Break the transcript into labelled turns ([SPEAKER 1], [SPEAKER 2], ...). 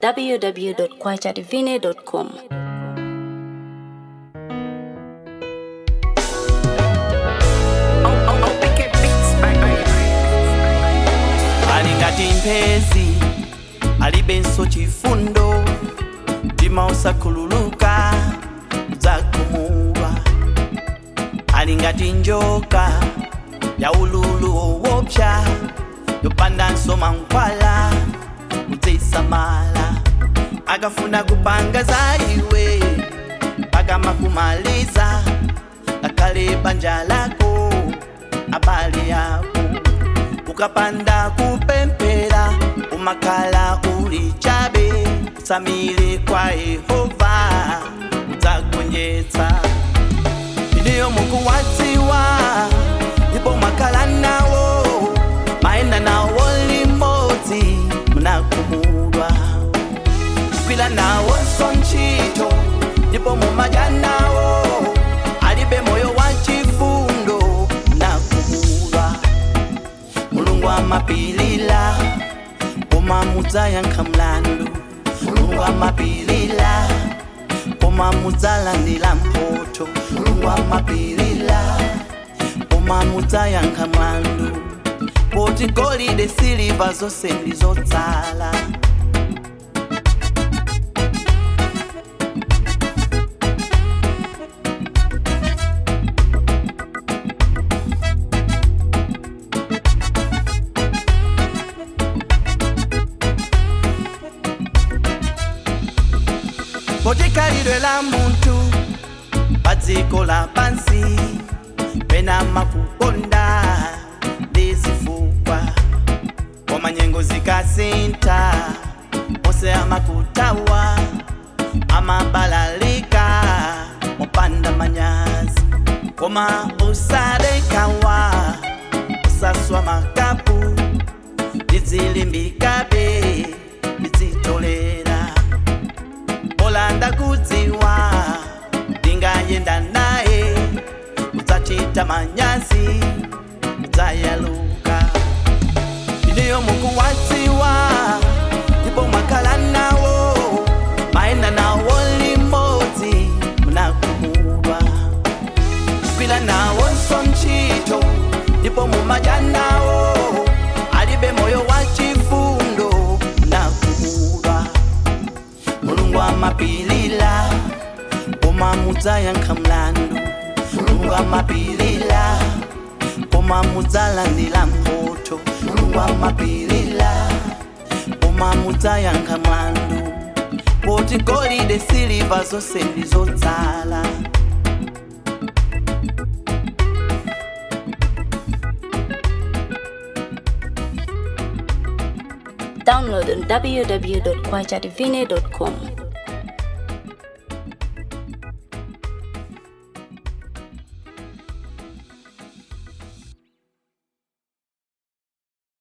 [SPEAKER 1] www.kwachadivine.com.
[SPEAKER 2] alingati mphezi alibenso chifundo mtima usakhululuka udzagumulwa alingati njoka ya ululu owopsa yopandanso mankhwala udzisamala akafuna kupanga za iwe pakama kumaliza ngakhale banja lako abale yako ukapanda kupempera umakhala uli chabe usamile kwa yehova udzagonjetsa iniyo mukuwadziwa ndipo mwakhala nawo mayenda nawo limodzi munakumulwa kwila nawonso ntchito ndipo mumadya nawo alibe moyo wa chifundo munakumulwa mulungu amapilila koma mudzayankha mlandu mulungu amapilila koma mudzalandira mphotho mulungu amapilila koma mudzayankha mlandu poti golide siliva zonse ndi zotsala poti khalidwe la munthu pa dziko lapansi pena makukonda ndi zifukwa koma nyengo zikasintha onse amakutawa amabalalika mopanda manyazi koma usadekawa usaswa makapu ndizilimbikabe ndizitolera olanda kudziwa ndingayenda naye udzachita manyazi udzayaluka iniyo mukuwadziwa ndipo mwakhala nawo mayenda nawo limodzi munakumulwa kwila nawonso ntchito ndipo mumadya nawo alibe moyo wa chifundo munakumulwa mulungu amapilila koma mudzayankha mlandu mulungu amapilila koma mudzalandira mphotho mulungu amapilila koma mudzayankha mlandu poti golide siliva zonse ndi zotsala
[SPEAKER 1] Download on www.kwachadivine.com.